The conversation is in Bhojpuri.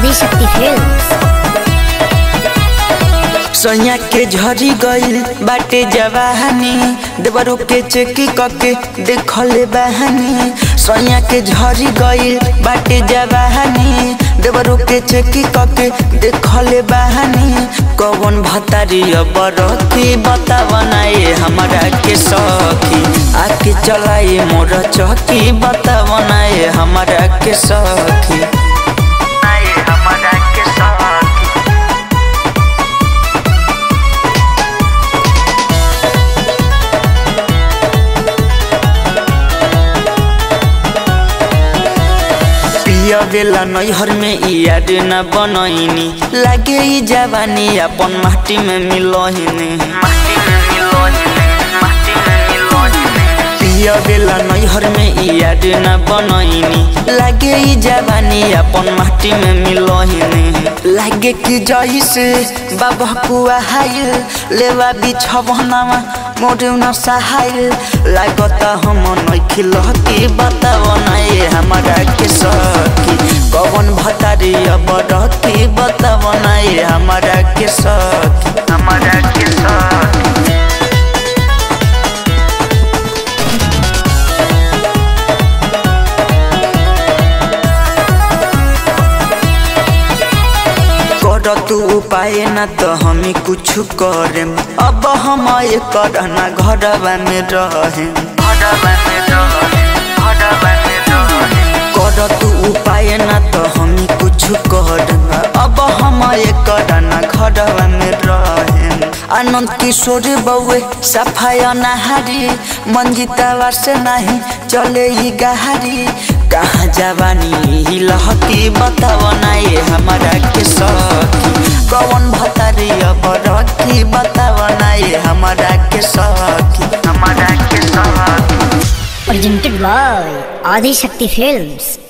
आदिशक्ति फिल्म्स सोया के झरी गइल बाटे जवानी देवरो के चेकी कके देखले बहानी सोया के झरी गइल बाटे जवानी देवरो के चेकी कके देखले बहानी कौन भतारी बरती बता बनाए हमारा के सखी आके चलाए मोर चौकी बता बनाए हमारा के सखी आए हमारा के सखी पिया बेला नैहर में याद न बनैनी लागे ई जवानी अपन माटी में मिलहिनी पिया बेला नैहर में याद न बनैनी लागे ई जवानी अपन माटी में मिलहिनी लागे कि जइसे बाबा कुआ हाइल लेवा बिछवनामा मोरे न सहाइल लागता हम नइखिल के बताव नाए हमारा के सखी कवन भतारी अब रहती बताव नाए हमारा के सखी हमारा के सखी कर तू उपाय न तो हम कुछ करेम अब हम कर न घरवा में रहे कर तू उपाय न तो हम कुछ करम अब हम कर न घरवा में रहे आनंद किशोर बउए सफाया नहारी मंजिता से नहीं चले ही गहारी कहाँ जवानी लहकी बताव नाए हमारा के सखी कौन भतारी अब रखी बताव नाए हमारा के सखी हमारा के सखी प्रेजेंटेड बाय आदिशक्ति फिल्म्स